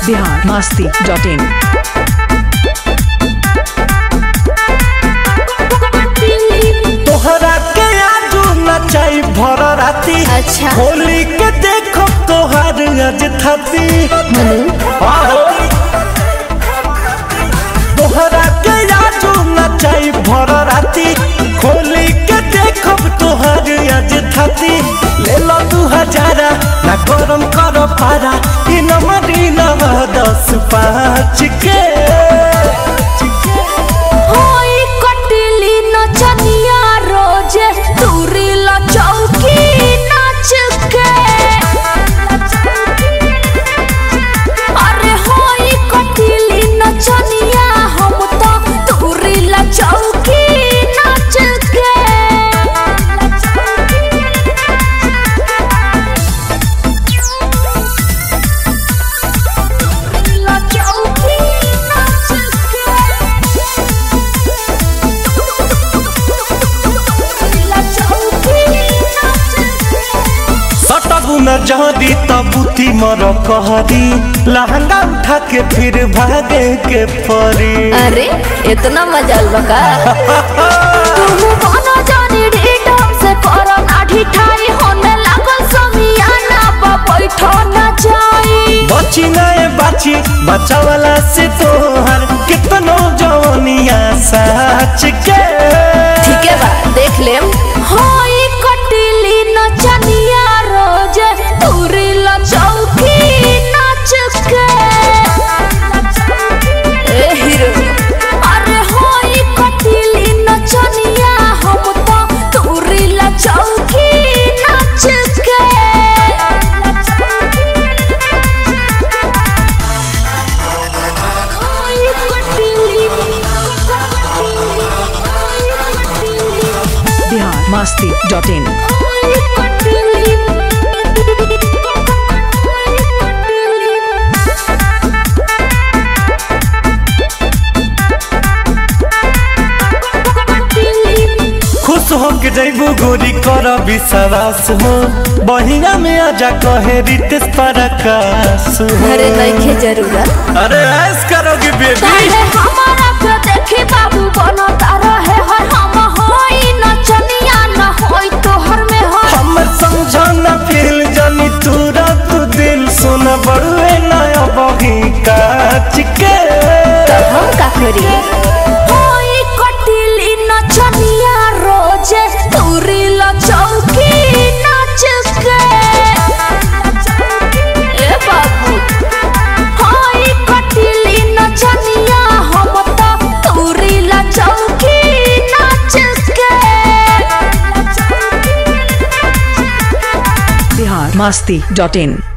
Bihar Masti dot in तोहरा के आजू नचाई भर राती अच्छा। होली के देखो तोहार आज थाती आहो। तोहरा के आजू नचाई भर राती होली के देखो तोहार आज थाती ले लो दू हजारा ना गरम कर पारा इ नंबर इ नंबर दस पाँच के होई कटिली नचनिया रोजे दूरी ल चौकी नाच के अरे होई कटिली नचनिया हम तो दूरी ल चौकी नाच के ल चौकी नाच सटबू न जहदी तबूती मर कहरी लहंगा उठा के फिर भागे के परी अरे इतना मजा बका तुम बनो जानी ढीठम से करो ना ढिठाई होने लागल समियाना बा बैठो ना जाई बची नए बाची बचा वाला से तोहर कितनो जवनिया सच के ठीक है बा देख लेम होई कटिली नचनिया रोज दूरी ल चौकी नाच के ए हीरो अरे होई कटिली नचनिया हम तो दूरी ल चौकी नाच के होई कटिली बिहार मस्ती डॉट इन खुश हो के जैबू गोरी कर विश्वास हो बहिना में आजा कहे रितेश परकाश हो अरे नइखे जरूरत अरे ऐस करोगी बेबी काहे हमारा के देखी बाबू बनता रहे हर हम होई नचनिया न होई तोहर में हो हमर समझाना फेल जानी तूरा तू दिल सुन बड़ुए नया बही काच के तब हम का करी होई कटिली नचनिया रोजे दूरी ल चौकी नाच के ए बाबू होई कटिली नचनिया हम तो दूरी ल चौकी नाच के बिहार मस्ती डॉट इन